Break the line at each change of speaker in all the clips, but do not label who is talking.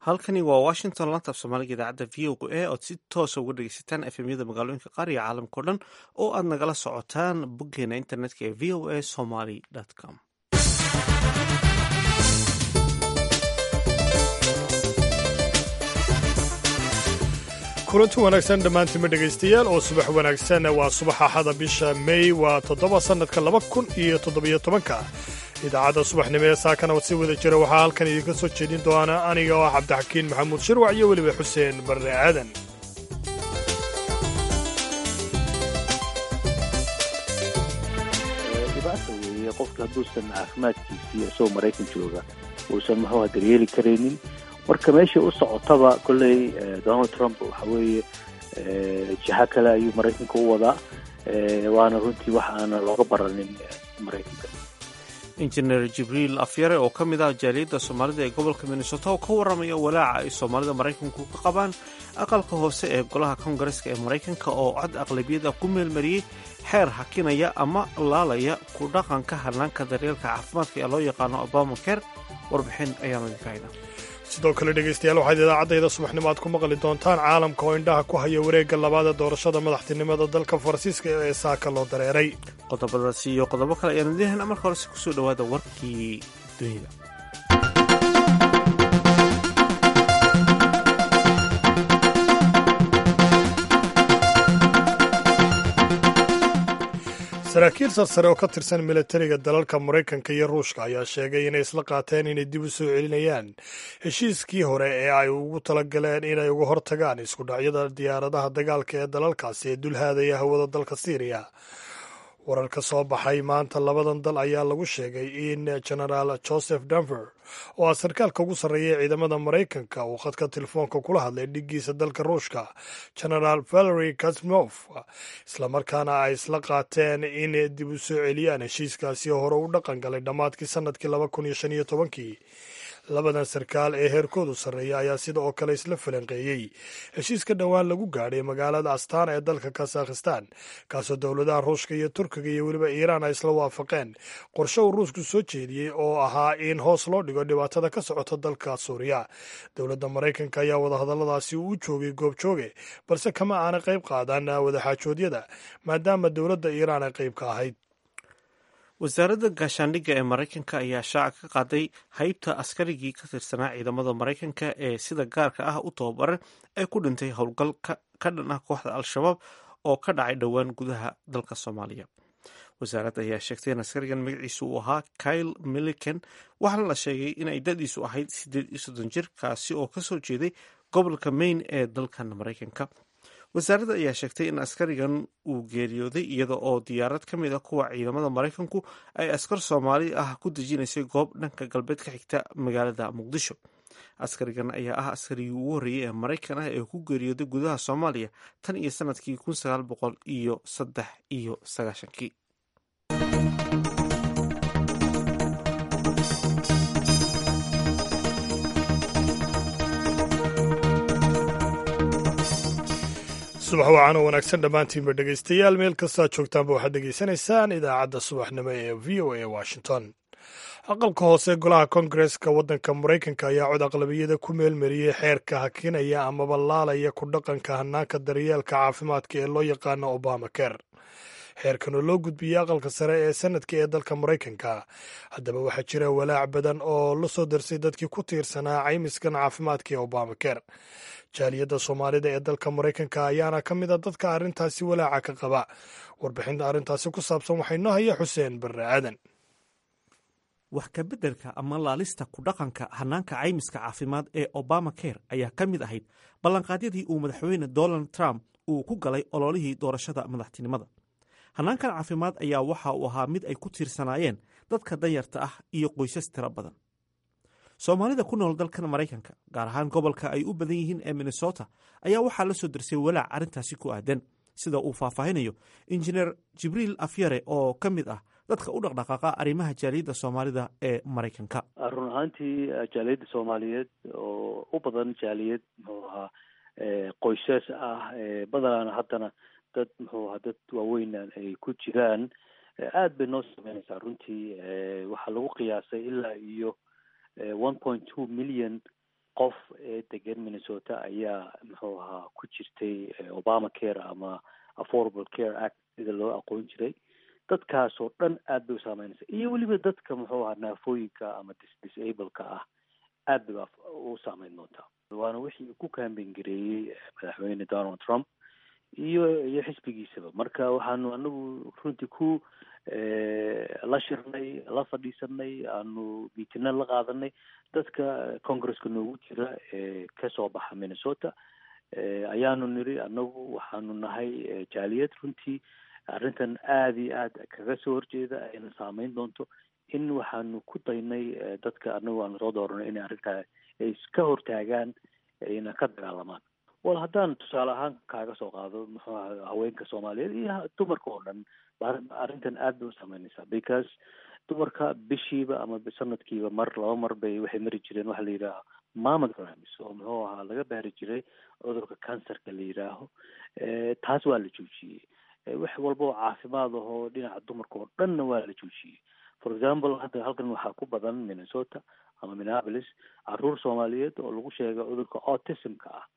halkani waa washington lanta af soomaaliga idaacadda v o a ood si toosa uga dhegeysataan efemyada magaalooyinka qaar iyo caalamkao dhan oo aad nagala socotaan boggeena internetka ee v o a somaly com
kulanti wanaagsan dhammaantiinma dhegaystayaal oo subax wanaagsan waa subax axada bisha mey waa toddoba sannadka laba kun iyo toddobiyo tobanka idaacadda subaxnimo ee saakana si wada jira waxaa halkan idinka soo jeedin doona aniga oo ah cabdixakiin maxamuud shirwac iyo weliba xuseen barre aadan
dhibaata weeye qofka hadduusan caafimaadkiisii isagoo maraykan jooga uusan muxuuha daryeeli karaynin marka meesha u socotaba kolley donald trump waxa weeye jiha kale ayuu maraykanka u wadaa waana runtii wax aana looga baranin maraykanka
injineer jibriil afyare oo ka mid ah jaaliyadda soomaalida ee gobolka minnesota oo ka warramaya walaaca ay soomaalida maraykanku ka qabaan aqalka hoose ee golaha kongareska ee maraykanka oo cod aqlabiyada ku meelmariyey xeer hakinaya ama laalaya ku dhaqanka hanaanka daryeelka caafimaadka ee loo yaqaano obama ker warbixin ayaanu idinka haynaa
sidoo kale dhegaystayaal waxaad idaacaddayda subaxnimo aad ku maqli doontaan caalamka oo indhaha ku haya wareegga labaada doorashada madaxtinimada dalka faransiiska ee saaka loo dareeray
qodobadaasi iyo qodobo kale ayaanu idinhayna marka horese kusoo dhowaada warkii dunida
saraakiil sarsare oo ka tirsan milatariga dalalka maraykanka iyo ruushka ayaa sheegay inay isla qaateen inay dib u soo celinayaan heshiiskii hore ee ay ugu talagaleen inay uga hortagaan isku dhacyada diyaaradaha dagaalka ee dalalkaasi ee dulhaadaya hawada dalka siiriya warar ka soo baxay maanta labadan dal ayaa lagu sheegay in genaraal joseph danver oo ah sarkaalka ugu sarreeya ee ciidamada maraykanka uu khadka telefoonka kula hadlay dhiggiisa dalka ruushka genaraal valery kasmof islamarkaana ay isla qaateen in dib u soo celiyaan heshiiskaasi hore u dhaqan galay dhammaadkii sannadkii laba kun iyo shan iyo tobankii labadan sarkaal ee heerkoodu sarreeya ayaa sida oo kale isla falanqeeyey heshiiska dhowaan lagu gaadhay magaalada astana ee dalka kazakhistan kaasoo dowladaha ruushka iyo turkiga iyo weliba iiraan ay isla waafaqeen qorshe uu ruushku soo jeediyey oo ahaa in hoos loo dhigo dhibaatada ka socota dalka suuriya dowladda maraykanka ayaa wadahadalladaasi uu joogay goobjooge balse kama aana qayb qaadan wadaxaajoodyada maadaama dowladda iiraan ay qayb ka ahayd
wasaaradda gaashaandhigga ee maraykanka ayaa shaaca ka qaaday haybta askarigii ka tirsanaa ciidamada maraykanka ee sida gaarka ah u tababaran ee ku dhintay howlgal ka dhan ah kooxda al-shabaab oo ka dhacay dhowaan gudaha dalka soomaaliya wasaaradda ayaa sheegtay in askarigan magaciisu uu ahaa kyle milliken waxaana la sheegay inay dadiisu ahayd siddeed iyo soddon jir kaasi oo kasoo jeeday gobolka maine ee dalkan maraykanka wasaaradda ayaa sheegtay in askarigan uu geeriyooday iyada oo diyaarad ka mid a kuwa ciidamada maraykanku ay askar soomaali ah ku dejinaysay goob dhanka galbeed ka xigta magaalada muqdisho askarigan ayaa ah askarigii ugu horreeyey ee maraykan ah ee ku geeriyooday gudaha soomaaliya tan iyo sanadkii kun sagaal boqol iyo saddex iyo sagaashankii
subax wacan oo wanaagsan dhammaantiinba dhegaystayaal meel kastoad joogtaanba waxaad dhegaysanaysaan idaacadda subaxnimo ee v o a washington aqalka hoose golaha kongareska waddanka maraykanka ayaa cod aqlabiyada ku meelmariyey xeerka hakinaya amaba laalaya ku dhaqanka hanaanka daryeelka caafimaadka ee loo yaqaano obama ker xeerkan oo loo gudbiyey aqalka sare ee sanadka ee dalka maraykanka haddaba waxaa jira walaac badan oo la soo darsay dadkii ku tiirsanaa caymiskan caafimaadka ee obama ker jaaliyadda soomaalida ee dalka maraykanka ayaana ka mid a dadka arrintaasi walaaca ka qaba warbixinta arrintaasi ku saabsan waxay noo haya xuseen barre aadan
wax ka beddelka ama laalista ku dhaqanka hanaanka caymiska caafimaad ee obama ker ayaa ka mid ahayd ballanqaadyadii uu madaxweyne donald trump uu ku galay ololihii doorashada madaxtinimada hanaankan caafimaad ayaa waxa uu ahaa mid ay ku tiirsanaayeen dadka danyarta ah iyo qoysas tiro badan soomaalida ku nool dalkan maraykanka gaar ahaan gobolka ay u badan yihiin ee minnesota ayaa waxaa la soo darsay walaac arrintaasi ku aadan sida uu faahfaahinayo injineer jibriil afyare oo ka mid ah dadka u dhaqdhaqaaqa arrimaha jaaliyadda soomaalida ee maraykanka
run ahaantii jaaliyadda soomaaliyeed oo u badan jaaliyad muxuu ahaa qoysas ah badanaana haddana dad muxuu ahaa dad waaweynaan ay ku jiraan aad bay noo sameynaysaa runtii waxaa lagu qiyaasay ilaa iyo one point two million qof ee degan minnesota ayaa muxuu ahaa ku jirtay obama care ama affordable care act sida loo aqoon jiray dadkaasoo dhan aad bay u saameynaysa iyo weliba dadka muxuu ahaa naafooyinka ama dis disableka ah aad bay u saameyn doontaa waana wixii ku kaambeyn gareeyey madaxweyne donald trump iyo iyo xisbigiisaba marka waxaanu anagu runtii ku la shirnay la fadhiisanay aanu miitina la qaadanay dadka congresska noogu jira ee kasoo baxa minnesota ayaanu niri anagu waxaanu nahay jaaliyad runtii arrintan aada iyo aad kaga soo horjeeda ayna saameyn doonto in waxaanu ku daynay dadka anagu aanu soo dooranay inay arrintaa ay iska hortaagaan ayna ka dagaalamaan wal haddaan tusaale ahaan kaaga soo qaado muxuu aha haweenka soomaaliyeed iyo dumarka oo dhan arrintan aad bay u saameynaysaa because dumarka bishiiba ama sanadkiiba mar laba mar bay waxay mari jireen waxa la yidhaaha mamograms oo muxuu ahaa laga baari jiray cudurka cancerka la yidhaaho taas waa la joojiyey wax walba oo caafimaad ahoo dhinaca dumarka oo dhanna waa la joojiyey for example hadda halkan waxaa ku badan minnesota ama minneapolis caruur soomaaliyeed oo lagu sheegay cudurka autismka ah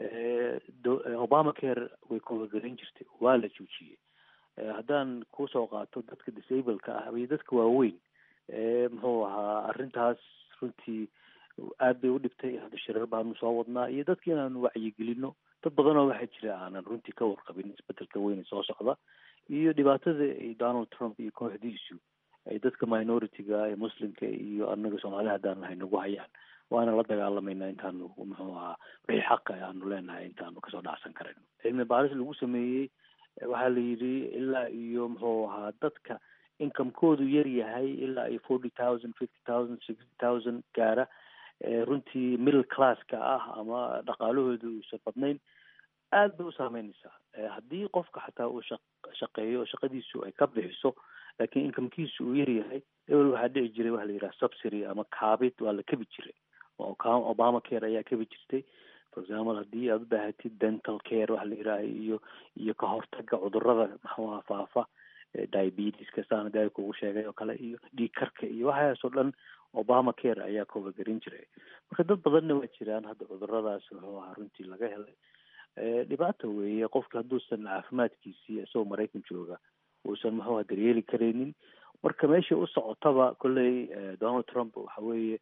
obama care way kuwagarayn jirtay waa la joojiyey haddaan kusoo qaato dadka disableka ah iyo dadka waaweyn muxuu ahaa arrintaas runtii aad bay u dhibtay hadda shirar baanu soo wadnaa iyo dadka inaanu wacyigelino dad badanoo waxaa jira aanan runtii ka warqabin isbedelka weyne soo socda iyo dhibaatada ay donald trump iyo kooxdiisu ay dadka minority-ga ee muslimka iyo anaga soomaaliya haddaan nahay nagu hayaan waana la dagaalamayna intaanu muxuu ahaa wixii xaqa aanu leenahay intaanu kasoo dhacsan karayno cilmi baaris lagu sameeyey waxaa la yidhi ilaa iyo muxuu ahaa dadka incomekoodu yar yahay ilaa iyo forty thousand fifty thousand sixty thousand gaara runtii middle classka ah ama dhaqaalahooda uusan badnayn aad bay u saameynaysaa haddii qofka xataa uu shaq shaqeeyo shaqadiisu ay ka bixiso laakiin incomekiisu uu yar yahay ebel waxaa dhici jiray waxa la yidhaha subsidy ama kaabid waa la kebi jiray obama care ayaa kebi jirtay for example haddii aad u baahatid dental care waxa la yidhaaha iyo iyo ka hortaga cudurada maxuaha faafa diabeteska saan daa kugu sheegay oo kale iyo dhiig karka iyo waxaas oo dhan obama care ayaa koobagerin jiray marka dad badanna waa jiraan hadda cuduradaas wuxuu ahaa runtii laga helay dhibaata weeye qofka hadduusan caafimaadkiisii isagoo maraykan jooga uusan muxuu aha daryeeli karaynin marka meesha u socotaba kolley donald trump waxa weeye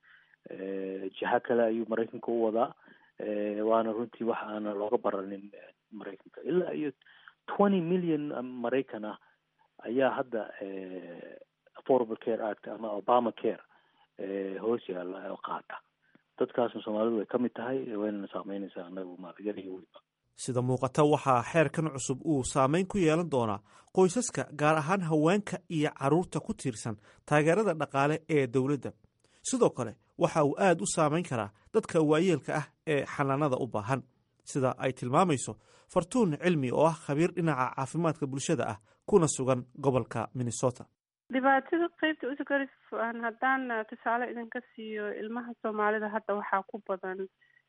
jiha kale ayuu maraykanka u wadaa waana runtii wax aana looga baranin maraykanka ilaa iyo twenty million maraykan ah ayaa hadda affordable care act ama obama care hoos yaalla oo qaata dadkaasna soomaalidu way ka mid tahay waynana saameynaysaa anagu maalyar iyo weliba
sida muuqata waxaa xeerkan cusub uu saameyn ku yeelan doonaa qoysaska gaar ahaan haweenka iyo carruurta ku tiirsan taageerada dhaqaale ee dowladda sidoo kale waxa uu aad u saameyn karaa dadka waayeelka ah ee xanaanada u baahan sida ay tilmaamayso fartuun cilmi oo ah khabiir dhinaca caafimaadka bulshada ah kuna sugan gobolka minnesota
dhibaatada qeybta usagaris haddaan tusaale idinka siiyo ilmaha soomaalida hadda waxaa ku badan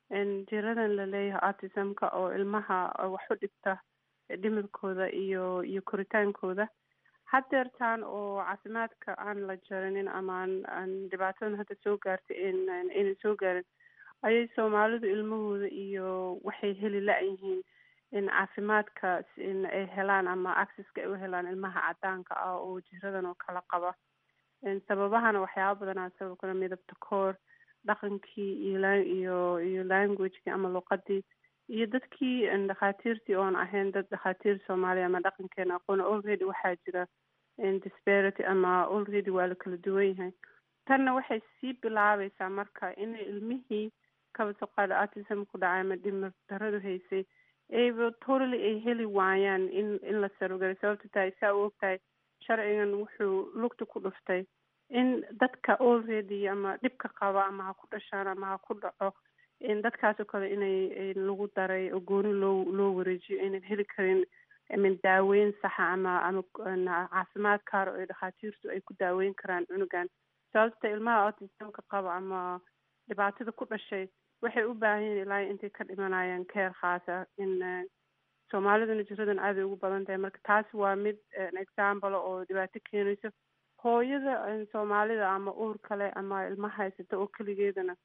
jiradan laleeyahay artisamka oo ilmaha wax u dhigta dhimirkooda iyo iyo koritaankooda hadeertaan oo caafimaadka aan la jarinin ama aan dhibaatadan hadda soo gaartay aynan soo gaarin ayay soomaalidu ilmahooda iyo waxay heli la-yihiin in caafimaadka in ay helaan ama accesska ay u helaan ilmaha cadaanka ah oo jiradan oo kala qaba sababahana waxyaaba badanaa sabab kale midabta koor dhaqankii iyo iyo iyo languagekii ama luqadii iyo dadkii dhakhaatiirtii oon ahayn dad dhakhaatiir soomaaliya ama dhaqankeena aqoon already waxaa jira disparity ama already waa la kala duwan yahay tanna waxay sii bilaabaysaa marka inay ilmihii kabasaqaada artism ku dhacay ama dhimir daradu haysay ayba totally ay heli waayaan in in la sarogalo sababta tahay saa u ogtahay sharcigan wuxuu lugta ku dhuftay in dadka already ama dhibka qaba ama ha ku dhashaan ama ha ku dhaco in dadkaasoo kale inay lagu daray oo gooni loo loo wareejiyo aynan heli karin min daaweyn saxa ama ama caafimaad kaaro ee dhakhaatiirtu ay ku daaweyn karaan cunugan sababta ilmaha autismka qaba ama dhibaatada ku dhashay waxay u baahan yihin ilaa intay ka dhimanayaan keer khaasa in soomaaliduna jiradan aaday ugu badan tahay marka taasi waa mid example oo dhibaato keenayso hooyada soomaalida ama uur kale ama ilma haysata oo keligeedana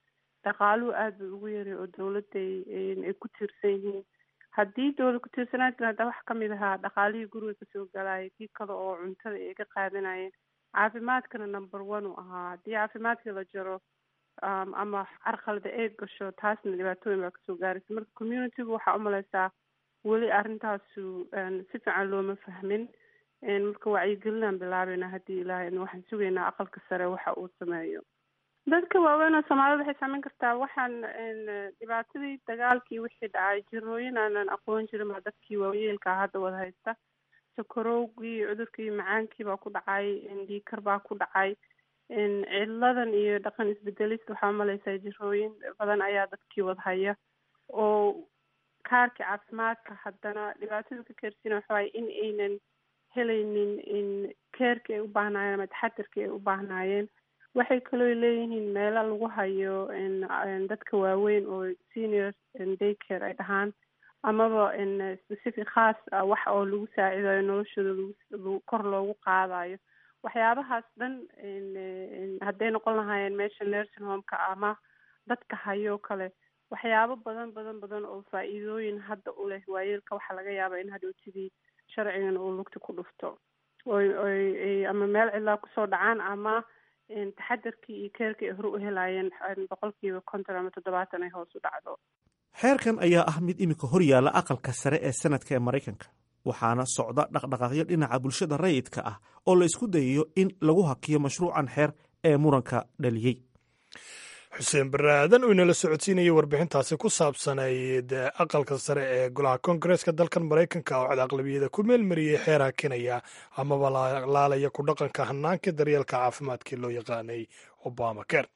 dhaqaaluhu aada bay ugu yaray oo dawladday ay ku tiirsan yihiin haddii dawlad ku tiirsanaan jira haddaa wax kamid ahaa dhaqaalihii guriga kasoo galaya kii kale oo cuntada ay ka qaadanayeen caafimaadkana number one uu ahaa haddii caafimaadkii la jaro ama carqalada ay gasho taasna dhibaatooyin baa kasoo gaaraysa marka communitygu waxaa umaleysaa weli arrintaasu si fiican looma fahmin marka wacyigelinaan bilaabayna haddii ilaahay waxaan sugaynaa aqalka sare waxa uu sameeyo dadka waaweyn oo soomaalida waxay saameyn kartaa waxaan dhibaatadii dagaalkii wixii dhacay jirooyin aanan aqoon jirin baa dadkii waayeelkaa hadda wada haysta sakarowgii cudurkii macaankii baa ku dhacay dhiikar baa ku dhacay ciladan iyo dhaqan isbedelista waxaa umaleysaa jirooyin badan ayaa dadkii wada haya oo kaarkii caafimaadka haddana dhibaatada ka keersiina waxawaay in aynan helaynin in keerkii ay u baahnaayeen ama taxadirkii ay u baahnaayeen waxay kaloo leeyihiin meelo lagu hayo dadka waaweyn oo senior daycare ay dhahaan amaba specific khaas ah wax oo lagu saacidayo noloshooda lagu kor loogu qaadayo waxyaabahaas dhan hadday noqon lahaayeen meesha nursing homeka ama dadka hayo kale waxyaabo badan badan badan oo faa-iidooyin hadda u leh waayeelka waxaa laga yaabaa in hadhowtidii sharcigan uu lugta ku dhufto oy oy ama meel cidlaa kusoo dhacaan ama taxadarkii iyo keerkii ay hore u helaayeen boqolkiiba konton ama toddobaatan ay hoos u dhacdo
xeerkan ayaa ah mid iminka hor yaalla aqalka sare ee sanadka ee maraykanka waxaana socda dhaqdhaqaaqyo dhinaca bulshada rayidka ah oo la isku dayayo in lagu hakiyo mashruucan xeer ee muranka dhaliyey
xuseen barre aadan uu inala socodsiinayay warbixintaasi ku saabsanayd aqalka sare ee golaha koongareeska dalkan maraykanka oo cod aqlabiyada ku meelmariyey xeer hakinaya amaba laalaya ku dhaqanka hanaanka daryeelka caafimaadkii loo yaqaanay obama ker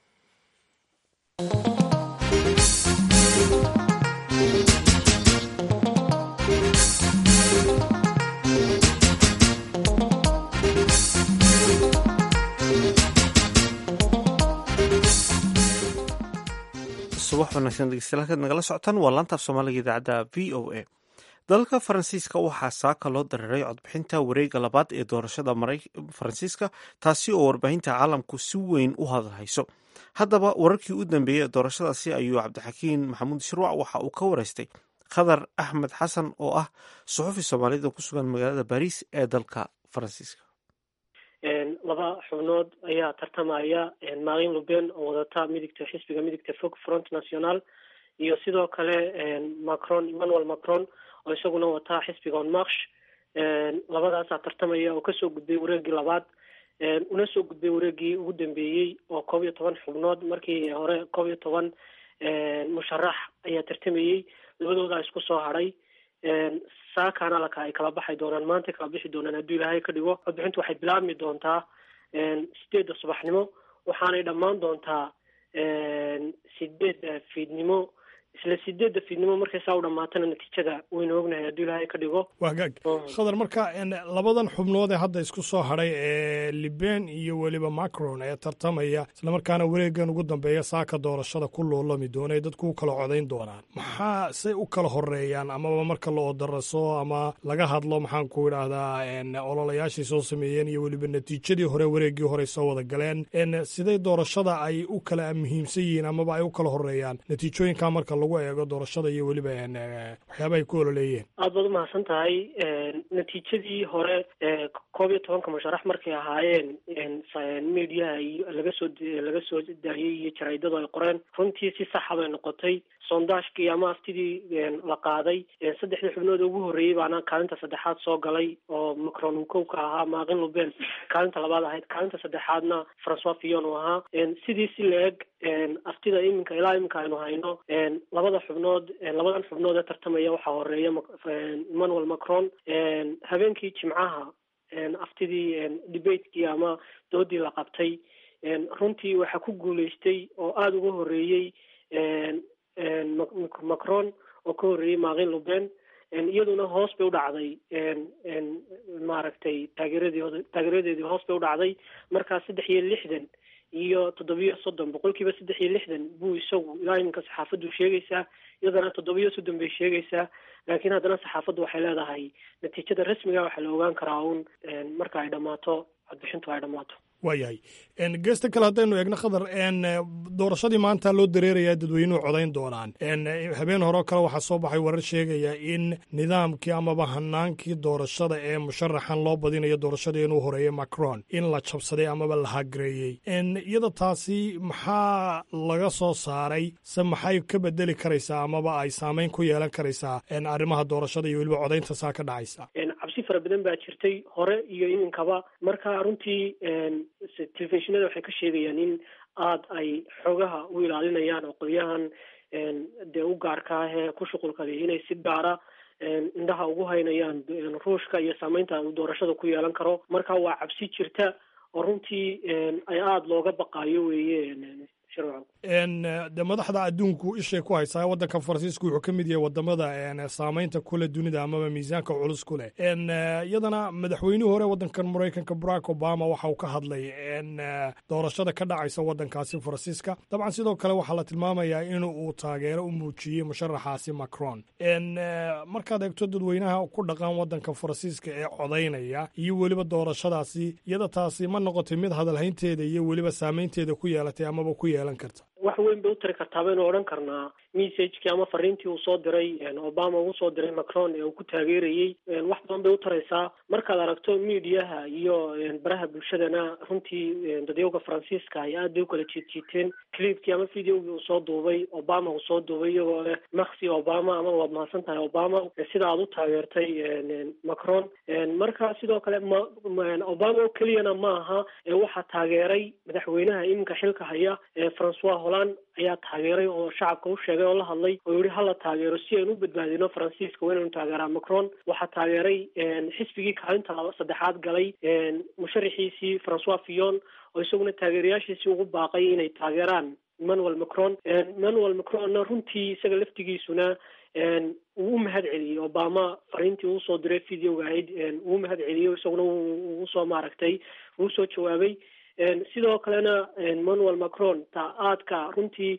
subax wanaagsan dhegeystayaal halkaad nagala socotaan waa laantaaf soomaaliga idaacadda v o a dalka faransiiska waxaa saaka loo dareeray codbixinta wareega labaad ee doorashada faransiiska taasi oo warbaahinta caalamku si weyn u hadalhayso haddaba wararkii u dambeeyey ee doorashadaasi ayuu cabdixakiin maxamuud shirwac waxa uu ka wareystay khadar axmed xasan oo ah suxufi soomaalida ku sugan magaalada baris ee dalka faransiiska
laba xubnood ayaa tartamaya marin luben oo wadata midigta xisbiga midigta fog front national iyo sidoo kale macron emmanuel macron oo isaguna wataa xisbiga on march labadaasaa tartamaya oo kasoo gudbay wareegii labaad una soo gudbay wareegii ugu dambeeyey oo koob iyo toban xubnood markii hore koob iyo toban musharax ayaa tartamayey labadoodaa isku soo hadhay saakaana laka ay kala baxay doonaan maanta kala bixi doonaan hadduu ilaahay ka dhigo codbixintu waxay bilaabmi doontaa sideedda subaxnimo waxaanay dhammaan doontaa sideedda fiidnimo isla sideedda fiidnimo markay saa u dhamaatana natiijada waynu ognahay hadduu ilaahay ka dhigo
waa gaag khadar marka labadan xubnood ee hadda isku soo hadhay ee liben iyo weliba macron ee tartamaya islamarkaana wareegan ugu dambeeya saaka doorashada ku loolami doona ee dadku u kala codayn doonaan maxaa say u kala horeeyaan amaba marka la odaraso ama laga hadlo maxaan ku idhaahdaa ololayaashii soo sameeyeen iyo weliba natiijadii hore wareegii hore soo wada galeen siday doorashada ay u kala muhiimsan yihiin amaba ay u kala horeeyaan natiijooyinka marka lagu eego doorashada iyo weliba waxyaaba ay ku ololeeyeen
aad baad umahadsan tahay natiijadii hore koob iyo tobanka musharax markay ahaayeen mediaha iyo laga soo laga soo daahiyey iyo jaraydadu ay qoreen runtii si saxa bay noqotay sondashkii ama aftidii la qaaday saddexdii xubnood ugu horreeyey baana kaalinta saddexaad soo galay oo macron uu kow ka ahaa maaqin luben kaalinta labaad ahayd kaalinta saddexaadna francois fillon uu ahaa sidii si la-eg aftida iminka ilaa iminka aynu hayno labada xubnood labadan xubnood ee tartamaya waxaa horeeya emmanuel macron habeenkii jimcaha aftidii debatekii ama doodii la qabtay runtii waxaa ku guuleystay oo aada uga horeeyey macron oo ka horreeyey maaqin luben iyaduna hoos bay u dhacday maaragtay taageeradii taageeradeedii hoos bay u dhacday markaa saddex iyo lixdan iyo toddobiyo soddon boqolkiiba saddex iyo lixdan buu isagu ilaa iminka saxaafaddu sheegaysaa iyadana toddobiyo soddon bay sheegaysaa laakiin haddana saxaafaddu waxay leedahay natiijada rasmiga waxaa la ogaan karaa uun marka ay dhammaato codbixintu ay dhammaato
waayahay geesta kale haddaynu eegno khadar doorashadii maanta loo dareerayaa dadweynuhu codayn doonaan habeen horeo kale waxaa soo baxay warar sheegaya in nidaamkii amaba hanaankii doorashada ee musharaxan loo badinayo doorashadii inuu horeeyey macron in la jabsaday amaba la hagareeyey iyada taasi maxaa laga soo saaray se maxay ka bedeli karaysaa amaba ay saameyn ku yeelan karaysaa arrimaha doorashada iyo weliba codaynta saa ka dhacaysa
cabsi fara badan baa jirtay hore iyo iminkaba marka runtii telefishinada waxay ka sheegayaan in aada ay xoogaha u ilaalinayaan oo qolyahan dee u gaarka ah ee ku shuqulkada inay si gaara indhaha ugu haynayaan ruushka iyo saameynta uu doorashada ku yeelan karo marka waa cabsi jirta oo runtii ay aada looga baqaayo weeye
de madaxda adduunku ishay ku haysaa waddanka faransiisku wuxuu ka mid yahay wadamada saameynta kule dunida amaba miisaanka culus ku leh iyadana madaxweynihii hore waddankan maraykanka barack obama waxa uu ka hadlay doorashada ka dhacaysa waddankaasi faransiiska dabcan sidoo kale waxaa la tilmaamayaa in uu taageero u muujiyey musharaxaasi macron markaad eegto dadweynaha ku dhaqan waddanka faransiiska ee codaynaya iyo weliba doorashadaasi iyada taasi ma noqotay mid hadalhaynteeda iyo weliba saameynteeda ku yeelatay amaba ku yeelan karta
wax weyn bay u tari kartaa baynu odhan karnaa messagekii ama fariintii uu soo diray obama uu soo diray macron ee uu ku taageerayey wax badan bay u taraysaa markaad aragto mediaha iyo baraha bulshadana runtii dadyowga faransiiska ay aad bay u kala jiidjiiteen clipkii ama videogii uu soo duubay obama uu soo duubay iyagoo leh maksi obama ama waad mahadsan tahay obama sida aad u taageertay macron marka sidoo kale ma obama oo keliyana ma aha waxaa taageeray madaxweynaha iminka xilka haya francois holland ayaa taageeray oo shacabka u sheegay oo la hadlay oo yihi hala taageero si aynu u badbaadino faransiiska waa inaynu taageeraa macron waxaa taageeray xisbigii kaalinta laba saddexaad galay musharaxiisii francois fillon oo isaguna taageerayaashiisii ugu baaqay inay taageeraan emmanuel macron emmanuel macronna runtii isaga laftigiisuna wuu u mahad celiyey obama fariintii uu soo diray videoga ahayd wuu mahad celiyey isaguna uu usoo maaragtay uu soo jawaabay sidoo kalena emmanuel macron ta aadka runtii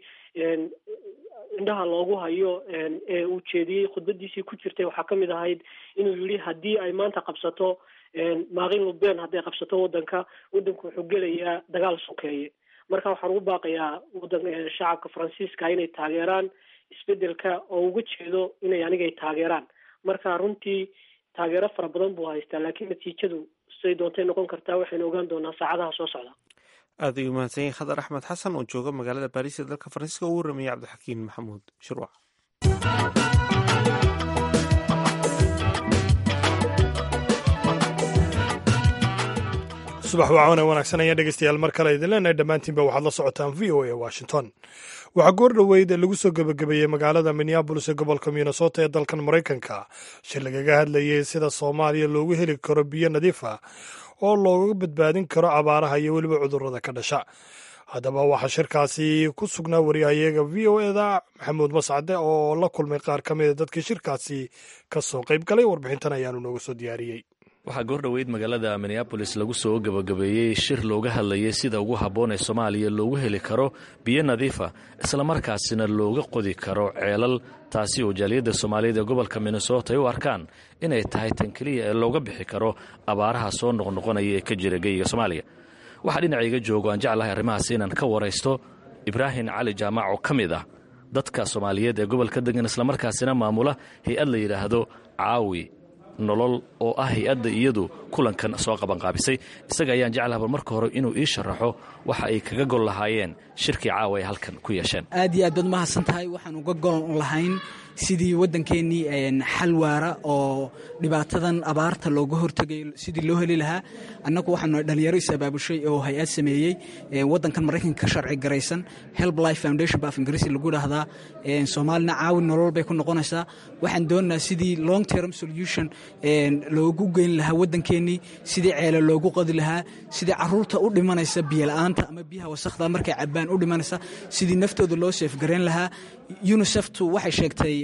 indhaha loogu hayo ee uu jeediyey khudbadiisii ku jirtay waxaa kamid ahayd inuu yihi haddii ay maanta qabsato maaqin luben hadday qabsato waddanka waddanku wuxuu gelayaa dagaal sokeeye marka waxaan ugu baaqayaa wadan shacabka faransiiska inay taageeraan isbedelka oo uga jeedo inay anigay taageeraan marka runtii taageero fara badan buu haystaa laakiin natiijadu siday doontay noqon kartaa waxaynu ogaan doonaa saacadaha soo socda
aad ayuu mahadsan yahay khadar axmed xasan oo jooga magaalada baariis ee dalka faransiiska ugu waramayay cabdixakiin maxamuud shirwac
subax wacaana wanaagsan ayaan dhegeystayaal mar kale idin leenahay dhammaantiinba waxaad la socotaan v o a washington waxaa goor dhoweyd lagu soo gebagabeeyey magaalada minneabolis ee gobolka minnesota ee dalkan maraykanka shir lagaga hadlayey sida soomaaliya loogu heli karo biyo nadiif ah oo looga badbaadin karo abaaraha iyo weliba cudurrada ka dhasha haddaba waxaa shirkaasi ku sugnaa wariyahayaga v o eda maxamuud mascade oo la kulmay qaar ka mida dadkii shirkaasi ka soo qayb galay warbixintan ayaanu nooga soo diyaariyey
waxaa goor dhoweyd magaalada minneabolis lagu soo gebagabeeyey shir looga hadlayay sida ugu habboon ee soomaaliya loogu heli karo biyo nadiifa islamarkaasina looga qodi karo ceelal taasi oo jaaliyadda soomaaliyeed ee gobolka minnesota ay u arkaan inay tahay tan keliya ee looga bixi karo abaaraha soo noqnoqonaya ee ka jira geyiga soomaaliya waxaa dhinacayga joogo aan jeclahay arrimahaas inaan ka waraysto ibraahim cali jaamac oo ka mid ah dadka soomaaliyeed ee gobolka degan islamarkaasina maamula hay-ad la yidhaahdo caawi nolol oo ah hay-adda iyadu kulankan soo qabanqaabisay isaga ayaan jeclaha bal marka hore inuu ii sharaxo waxa ay kaga gol lahaayeen shirkii caawa ay halkan ku yeesheen
aad iyo aad baad mahadsan tahay waxaan uga gol lahayn sidii waddankeennii xal waara oo dhibaatadan abaarta looga hortegay sidii loo heli lahaa annagu waxaanu dhalinyaro is-abaabushay oo hay-ad sameeyey waddankan maraykanka ka sharci garaysan help life foundation ba af ingiriisi lagu dhahdaa soomaalina caawin nolol bay ku noqonaysaa waxaan doonaynaa sidii long term solution loogu geyn lahaa waddankeennii sidii ceele loogu qodi lahaa sidii caruurta u dhimanaysa biyola'aanta ama biyaha wasakhda markay cabaan u dhimanaysa sidii naftooda loo seefgarayn lahaa uniseftu waxay sheegtay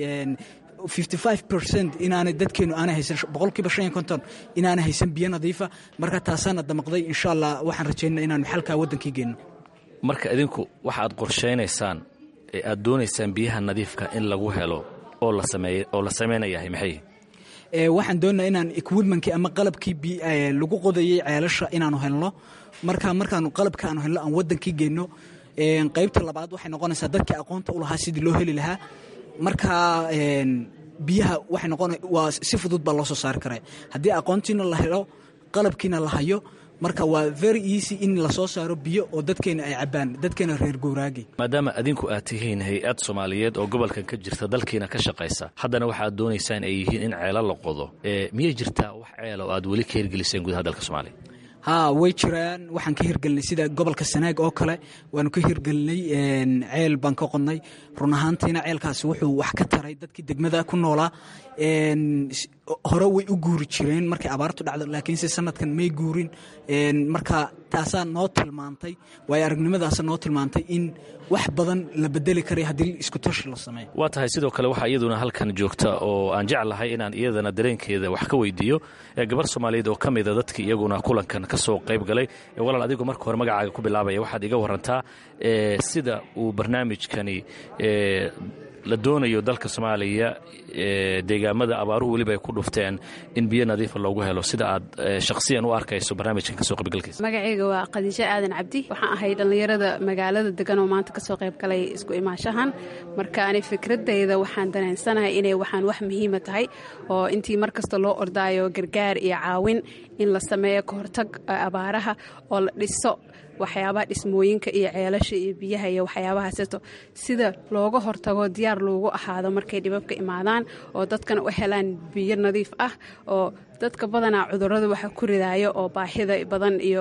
inaanay dadkeenu aana haysan boqolkiiba shan iyo konton inaana haysan biyo nadiifa marka taasaana damaqday insha allah waxaan rajaynaa inaanu xalkaa waddankii geenno
marka idinku waxa aad qorshaynaysaan ee aad doonaysaan biyaha nadiifka in lagu helo oo la samaynayahay maxay
waxaan doonaa inaan equipmentkii ama qalabkii lagu qodayay ceelasha inaanu helno marka markaanu qalabka aanu helno aan wadankii geyno qaybta labaad waxay noqonaysaa dadkii aqoonta u lahaa sidii loo heli lahaa marka biyaha waxay noqon waa si fudud baa loo soo saari karaa haddii aqoontiina la helo qalabkiina la hayo marka waa very easy in lasoo saaro biyo oo dadkeena ay cabaan dadkeena reer gowraagi
maadaama adinku aad tihiin hay-ad soomaaliyeed oo gobolkan ka jirta dalkiina ka shaqaysa haddana waxaad doonaysaan ay yihiin in ceelo la qodo miyay jirtaa wax ceela oo aad weli ka hirgeliseen gudaha dalka soomaaliya
haa way jiraan waxaan ka hirgelinay sida gobolka sanaag oo kale waanu ka hirgelinay ceel baan ka qodnay run ahaantiina ceelkaasi wuxuu wax ka taray dadkii degmada ku noolaa hore way u guuri jireen markay abaartu dhacdo laakiinse sanadkan may guurin marka taasaa noo tilmaantay waayo aragnimadaasa noo tilmaantay in wax badan la bedeli karay haddii isku tashi la sameeyo
waa tahay sidoo kale waxaa iyaduna halkan joogta oo aan jeclahay inaan iyadana dareenkeeda wax ka weydiiyo gabar soomaaliyeed oo ka mida dadkii iyaguna kulankan ka soo qayb galay walaal adigu marka hore magacaaga ku bilaabaya waxaad iga warantaa sida uu barnaamijkani la doonayo dalka soomaaliya deegaamada abaaruhu weliba ay ku dhufteen in biyo nadiifa loogu helo sida aad shakhsiyan u arkayso barnaamijkan kasoo qaybgalkiisa
magacayga waa khadiijo aadan cabdi waxaan ahay dhallinyarada magaalada degan oo maanta kasoo qayb galay isku imaanshahan marka ani fikradayda waxaan dareensanahay inay waxaan wax muhiima tahay oo intii mar kasta loo ordaayo gargaar iyo caawin in la sameeyo kahortag abaaraha oo la dhiso waxyaabaha dhismooyinka iyo ceelasha iyo biyaha iyo waxyaabahaasito sida looga hortago diyaar loogu ahaado markay dhibabka imaadaan oo dadkana u helaan biyo nadiif ah oo dadka badanaa cudurada waxa ku ridaayo oo baahida badan iyo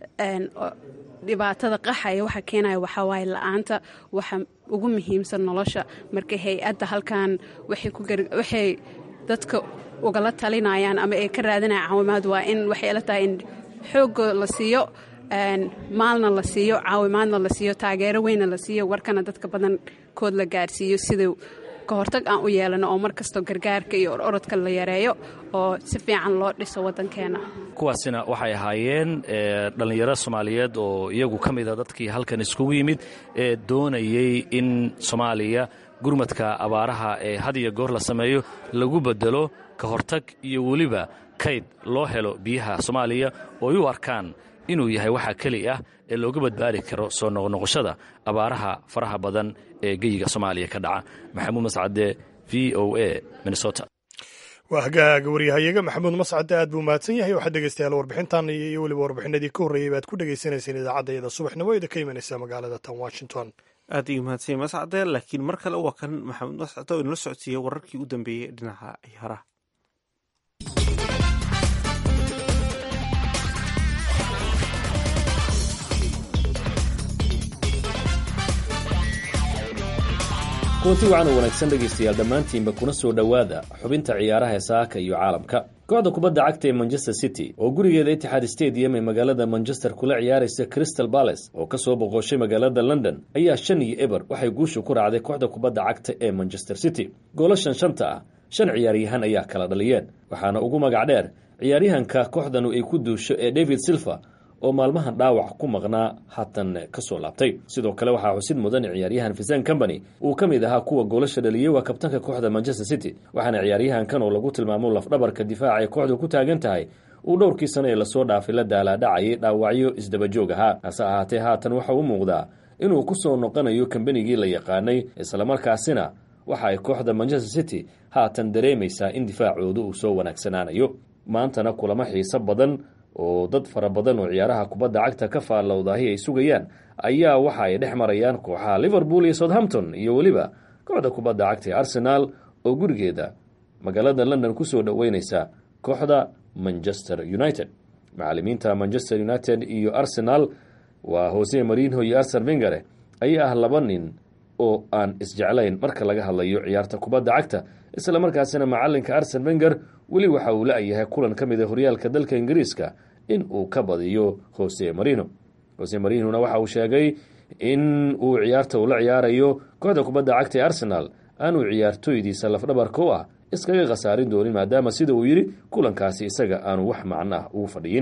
dhibaatada qaxaya waxa keenaya waxawaaye la-aanta waxa ugu muhiimsan nolosha marka hay-adda halkan waxay dadka ugala talinayaan ama ay ka raadinayaan caawimaad waa in waxay la tahay in xoogga la siiyo maalna la siiyo caawimaadna la siiyo taageero weynna la siiyo warkana dadka badankood la gaarsiiyo sida ka hortag aan u yeelano oo mar kastoo gargaarka iyo orodka la yareeyo oo si fiican loo dhiso waddankeena
kuwaasina waxay ahaayeen dhallinyaro soomaaliyeed oo iyagu ka mida dadkii halkan iskugu yimid ee doonayey in soomaaliya gurmadka abaaraha ee had iyo goor la sameeyo lagu bedelo ka hortag iyo weliba kayd loo helo biyaha soomaaliya oo ay u arkaan inuu yahay waxa keli ah ee looga badbaadi karo soo noqnoqoshada abaaraha faraha badan ee geyiga soomaaliya ka dhaca maxamuud mascade v o a minnesota
waa hagaaga waryahayaga maxamuud mascade aad buu mahadsan yahay waxaad dhegeystayaal warbixintan iyo weliba warbixinadii ka horreeyey baad ku dhegeysaneyseen idaacadda iyada subaxnimo ida ka imanaysa magaalada tan washington
aad ii mahadsan yahay mascade laakiin mar kale waa kan maxamuud mascade oo inala socodsiiyey wararkii u dambeeyey dhinaca ciyaaraha
kulanti wacan u wanaagsan dhegaystayaal dhammaantiinba kuna soo dhowaada xubinta ciyaaraha ee saaka iyo caalamka kooxda kubadda cagta ee manchester city oo gurigeeda itixaad stadium ee magaalada manchester kula ciyaaraysa crystal balace oo ka soo boqoshay magaalada london ayaa shan iyo eber waxay guusha ku raacday kooxda kubadda cagta ee manchester city goolashan shanta ah shan ciyaaryahan ayaa kala dhaliyeen waxaana ugu magac dheer ciyaaryahanka kooxdanu ay ku duusho ee david silver oo maalmahan dhaawac ku maqnaa haatan ka soo laabtay sidoo kale waxaa xusid mudan ciyaaryahan fisan company uu ka mid ahaa kuwa goolasha dhaliyey waa kabtanka kooxda manchester city waxaana ciyaaryahankan oo lagu tilmaamo lafdhabarka difaaca ee kooxdu ku taagan tahay uu dhowrkii sano ee lasoo dhaafay la daalaadhacayay dhaawacyo isdabajoog ahaa hase ahaatee haatan waxa u muuqdaa inuu ku soo noqonayo kambanigii la yaqaanay islamarkaasina waxa ay kooxda manchester city haatan dareemaysaa in difaacoodu uu soo wanaagsanaanayo maantana kulamo xiiso badan oo dad fara badan oo ciyaaraha kubadda cagta ka faallowdahi ay sugayaan ayaa waxa ay dhex marayaan kooxaha liverpool iyo southampton iyo weliba kooxda kubadda cagta ee arsenaal oo gurigeeda magaalada london kusoo dhoweyneysa kooxda manchester united macalimiinta manchester united iyo arsenal waa hose marino iyo arsen vengare ayaa ah laba nin oo aan isjeclayn marka laga hadlayo ciyaarta kubadda cagta isla markaasina macalinka arsen venger weli waxa uu la-yahay kulan ka mid a horyaalka dalka ingiriiska in uu ka badiyo hose marino hose marinona waxa uu sheegay in uu ciyaarta uu la ciyaarayo kooxda kubadda cagta ee arsenal aanuu ciyaartooydiisa lafdhabarka u ah iskaga khasaarin doonin maadaama sida uu yidhi kulankaasi isaga aanu wax macno ah ugu fadhiyin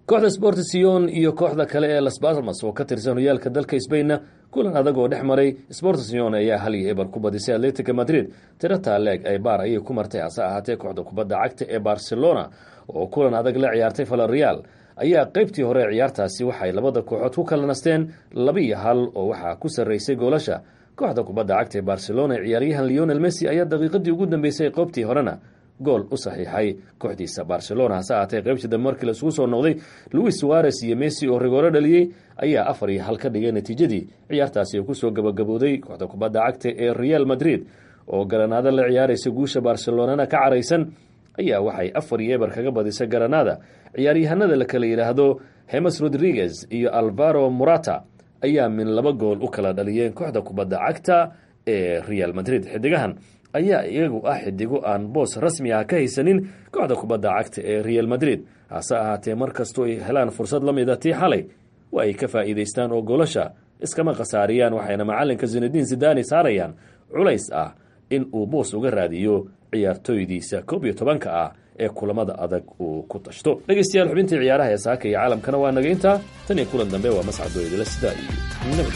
kooxda sportsion iyo kooxda kale ee las balmas oo ka tirsan hoyaalka dalka sbainna kulan adag oo dhex maray sportsion ayaa hal iyo eber ku badisay atletica madrid tiro taaleeg ay baar ayay ku martay hase ahaatee kooxda kubadda cagta ee barcelona oo kulan adag la ciyaartay valerial ayaa qeybtii hore ee ciyaartaasi waxay labada kooxood ku kala nasteen laba iyo hal oo waxaa ku sarreysay goolasha kooxda kubadda cagta ee barcelona ee ciyaaryahan leonel messi ayaa daqiiqadii ugu dambeysay qeybtii horena gool u saxiixay kooxdiisa barcelona hase ahaatee qeybtii dambe markii laisugu soo noqday louis suares iyo messi oo rigooro dhaliyey ayaa afar iyo hal ka dhigay natiijadii ciyaartaasi oo kusoo gabagabooday kooxda kubadda cagta ee real madrid oo garanaado la ciyaaraysa guusha barcelonana ka caraysan ayaa waxay afar iyo eber kaga badisay garanaada ciyaaryahanada la kala yidhaahdo hemes rodriguez iyo alvaro morata ayaa min laba gool u kala dhaliyeen kooxda kubadda cagta ee real madrid xidigahan ayaa iyagu ah xidigo aan boos rasmi ah ka haysanin kooxda kubadda cagta ee real madrid hase ahaatee mar kastoo ay helaan fursad la mida tii xalay waa ay ka faa'iidaystaan oo goolasha iskama khasaariyaan waxayna macalinka zinadiin zidani saarayaan culays ah in uu boos uga raadiyo ciyaartooydiisa koob iyo tobanka ah ee kulamada adag uu ku tashto dhegeystayaal xubintii ciyaaraha ee saaka iyo caalamkana waa naga intaa tan iyo kulan dambe waa mascadoo idila sidaa iyo nabad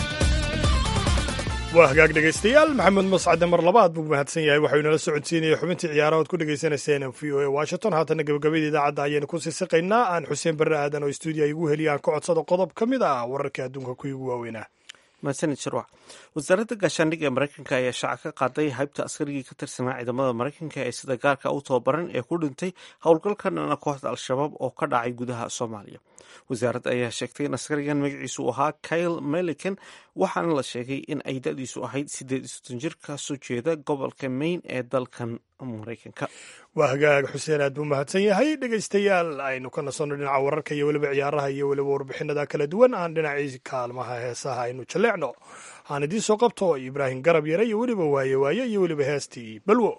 waa hagaag dhegaystayaal maxamed mascade mar labaad buu mahadsan yahay waxau inala socodsiinaya xubintii ciyaarahood ku dhegaysanayseena v o a washington haatana gabagabada idaacadda ayaynu ku sii siqaynaa aan xuseen barre aadan oo stuudiya igu heliya aan ka codsado qodob ka mid ah wararka adduunka kuwii ugu waaweynaa
mahadsanid shirwac wasaaradda gaashaandhigga ee maraykanka ayaa shaaca ka qaaday haybta askarigii ka tirsanaa ciidamada maraykanka ee sida gaarka u tababaran ee ku dhintay howlgalka dhana kooxda al-shabaab oo ka dhacay gudaha soomaaliya wasaaradda ayaa sheegtay in askarigan magaciisu ahaa kyle melican waxaana la sheegay in ay da-diisu ahayd sideed iyo soddon jir ka soo jeeda gobolka maine ee dalkan maraykanka
waa hagaag xuseen aad buu mahadsan yahay dhegaystayaal aynu ka nasanno dhinaca wararka iyo weliba ciyaaraha iyo weliba warbixinada kala duwan aan dhinacii kaalmaha heesaha aynu jaleecno aan idiin soo qabto ibraahim garab yare iyo weliba waaye waaye iyo weliba heestii balwo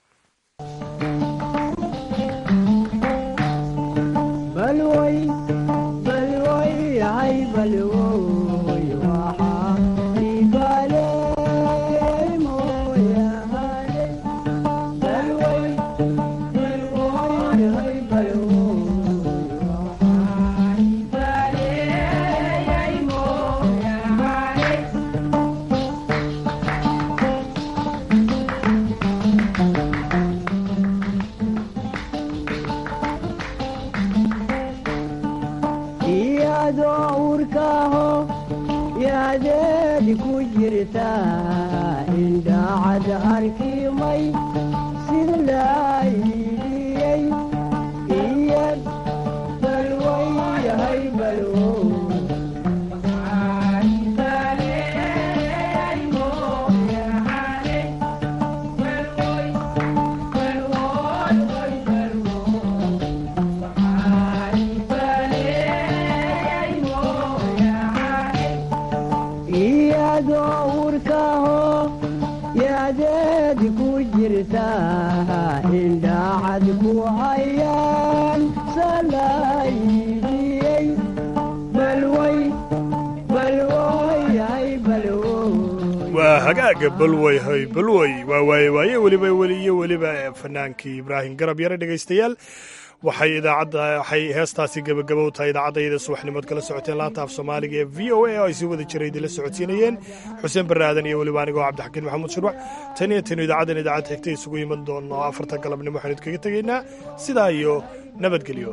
waa hagaaga balwey hay balwey waa waaye waaye weliba weliyo weliba fanaankii ibraahim garab yare dhegaystayaal waxay idaacadda waxay heestaasi gebagabow tahay idaacadayada subaxnimood kala socoteen laanta af soomaaliga ee v o a oo ay sii wada jiray idinla socodsiinayeen xuseen barre aadan iyo weliba anigoo cabdixakiin maxamuud shirwac tan iyo tanu idaacaddan idaacad xigta isugu iman doono afarta galabnimo waxaan idkaga tegaynaa sidaa iyo nabadgelyo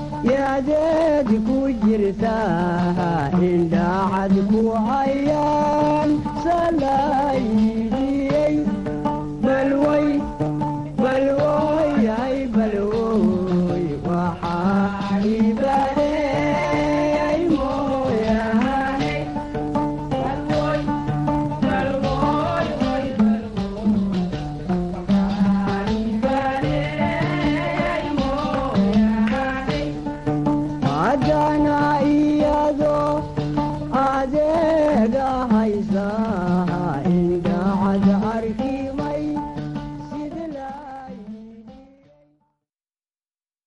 yadeedi ku jirta indhaacad ku haya